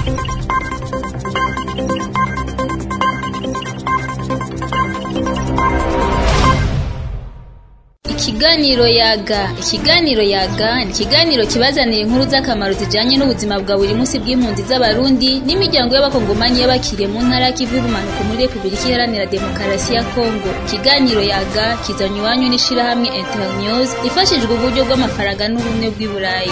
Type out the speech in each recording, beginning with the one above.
Ikiganiro yaga ikiganiro yaga ni ikiganiro kibazanira inkuru z'akamaro zijanye n'ubuzima bwa buri munsi bw'impunzi z'abarundi n'imiryango y'abakongomani y'abakiriye mu ntara y'ikivu y'ubumanuko muri repubulika iharanira demokarasi ya kongo ikiganiro yaga kizanywa iwanyu n'ishirahamwe internews ifashijwe uburyo bw'amafaranga n'ubumwe bw'i burayi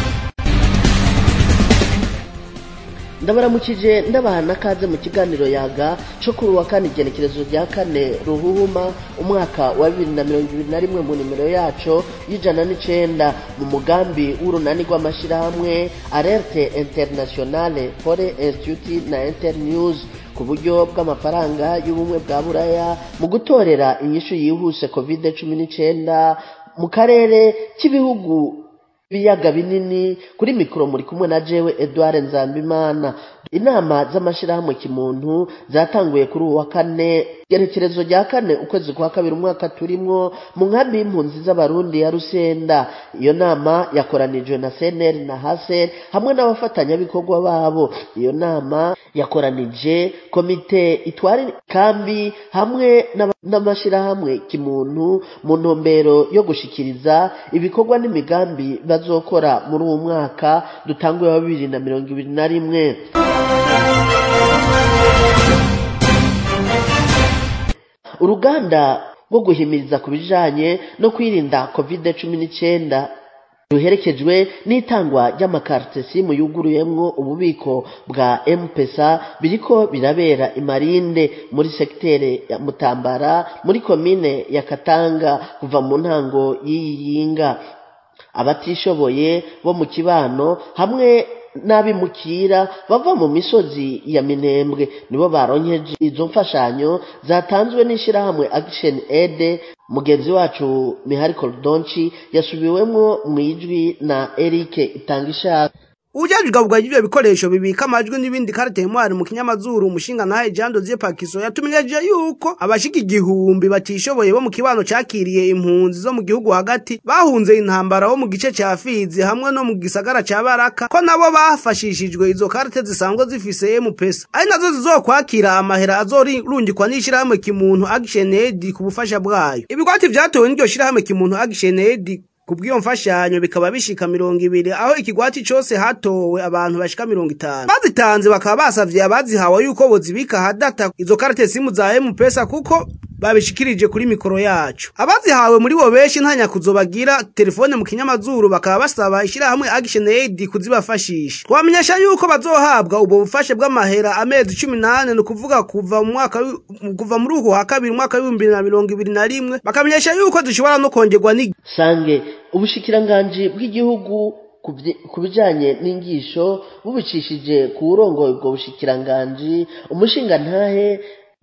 ndabaramukije ndabaha n'akaze mu kiganiro yaga cyo kuri uwa kane igenekerezo rya kane ruhuhuma umwaka wa bibiri na mirongo ibiri na rimwe mu nimero yaco y'ijana n'icenda mu mugambi w'urunani rw'amashyirahamwe alerte internationale fore institute na internews ku buryo bw'amafaranga y'ubumwe bwa buraya mu gutorera inyishu yihuse covid cumi n'icenda mu karere k'ibihugu ibiyaga binini kuri mikoro muri kumwe na jewe Edouard Nzambimana inama z'amashirahamwe kimuntu zatanguye kuri uwa kane gerekerezo rya kane ukwezi kwa kabiri umwaka turimwo mu nkambi y'impunzi z'abarundi ya Rusenda iyo nama yakoranijwe na CNL na HASER hamwe n'abafatanyabikorwa babo iyo nama yakoranije komite itwara kambi hamwe n'amashirahamwe kimuntu mu ntumbero yo gushikiriza ibikorwa n'imigambi bazokora muri uwo mwaka dutanguye wa bibiri na mirongo ibiri na rimwe uruganda rwo guhimiriza ku bijanye no kwirinda covid cumi n'icyenda ruherekejwe n'itangwa ry'amakarite simu yuguruyemwo ububiko bwa mpesa biriko birabera imarinde muri sekitere ya mutambara muri komine ya katanga kuva mu ntango y'iyi yinga abatishoboye bo mu kibano hamwe n'abimukira bava mu misozi ya minembwe nibo baronkeje izo mfashanyo zatanzwe n'ishyirahamwe action aid mugenzi wacu mihari korodonci yasubiwemwo mu ijwi na eric itangishaka Ujajwe bwa ivyo bikoresho bibika amajwi n'ibindi karate mwari mu kinyamazuru umushinga naye Jean Dozier Pakiso yatumenyeje yuko abashika igihumbi batishoboye bo mu kibano cakiriye impunzi zo mu gihugu hagati bahunze intambara bo mu gice ca Fizi hamwe no mu gisagara ca Baraka ko nabo bafashishijwe izo karate zisanzwe zifise M-Pesa ari nazo zizokwakira amahera azorungikwa n'ishirahamwe kimuntu Action Aid ku bufasha bwayo ibigwati vyatowe n'iryo shirahamwe kimuntu Action Aid kubw'iyo mfashanyo bikaba bishika mirongo ibiri aho ikigwati cose hatowe abantu bashika mirongo itanu bazitanze bakaba basavye abazihawe yuko bozibika hadata izo karate simu za M-Pesa kuko babishikirije kuri mikoro yacu abazihawe muri bo benshi ntanya kuzobagira telefone mu kinyamazuru bakaba basaba ishirahamwe Action Aid kuzibafashisha twamenyesha yuko bazohabwa ubwo bufashe bw'amahera amezi cumi nane ni ukuvuga kuva mu mwaka kuva muri uko wa kabiri umwaka w'ibihumbi na mirongo ibiri na rimwe bakamenyesha yuko zishobora no kongerwa ni sange ubushikiranganji bw'igihugu ku bijanye n'ingisho bubicishije ku burongoye ubwo bushikiranganji umushingantahe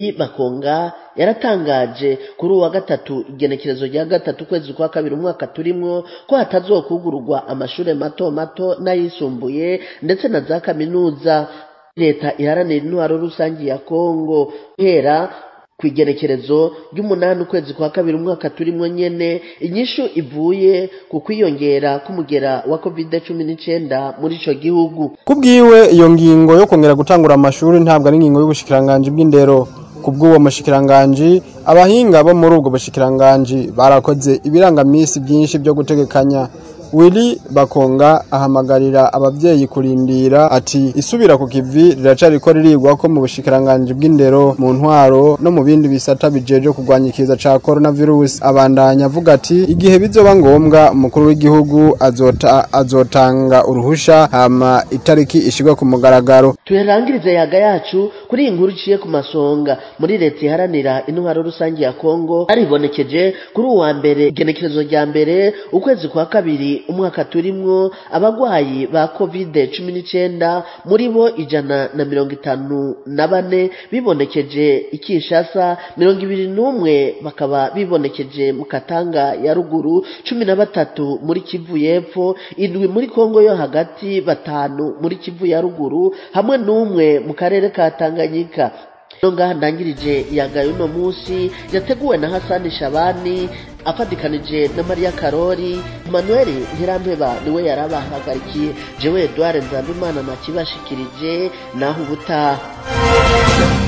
bakonga yaratangaje kuri uwa gatatu igenekerezo rya gatatu ukwezi kwa kabiri umwaka turimwo ko hatazokugururwa amashure mato mato n'ayisumbuye ndetse na za kaminuza leta iharanira intwaro rusange ya kongo guhera ku igenekerezo ry'umunani ukwezi kwa kabiri umwaka turimwo nyene inyishu ivuye ku kwiyongera k'umugera wa covid cumi n'icenda muri ico gihugu kubwiwe iyo ngingo yo kongera gutangura amashuri ntabwo ari ingingo y'ubushikiranganji bw'indero kubw'uwo mushikiranganji abahinga bo muri ubwo bushikiranganji barakoze ibirangamisi byinshi byo gutegekanya Willy Bakonga ahamagarira abavyeyi kurindira ati isubira ku kivi riracariko ririgwa ko mu bushikiranganje bw'indero mu ntwaro no mu bindi bisata bijeje kurwanya ikiza ca coronavirus abandanya avuga ati igihe bizoba ngombwa umukuru w'igihugu azota azotanga uruhusha hama itariki ishigwa ku mugaragaro tuyarangirize yaga yacu kuri iyi nkuru iciye ku masonga muri leta iharanira intwaro rusange ya Kongo aribonekeje kuri uwa mbere igenekerezo rya mbere ukwezi kwa kabiri umwaka turimwo abagwayi ba covid cumi n'icenda muri bo ijana na mirongo itanu na bane bibonekeje ikishasa mirongo ibiri n'umwe bakaba bibonekeje mu katanga ya ruguru cumi na batatu muri kivu y'epfo indwi muri kongo yo hagati batanu muri kivu ya ruguru hamwe n'umwe mu karere ka tanganyika no ngaha ndangirije yagaye uno munsi yateguwe na hasani shabani afatikanije na mariya karori manuel ntirampeba niwe yari abahagarikiye jewe edouard nzambimana nakibashikirije naho ubutaha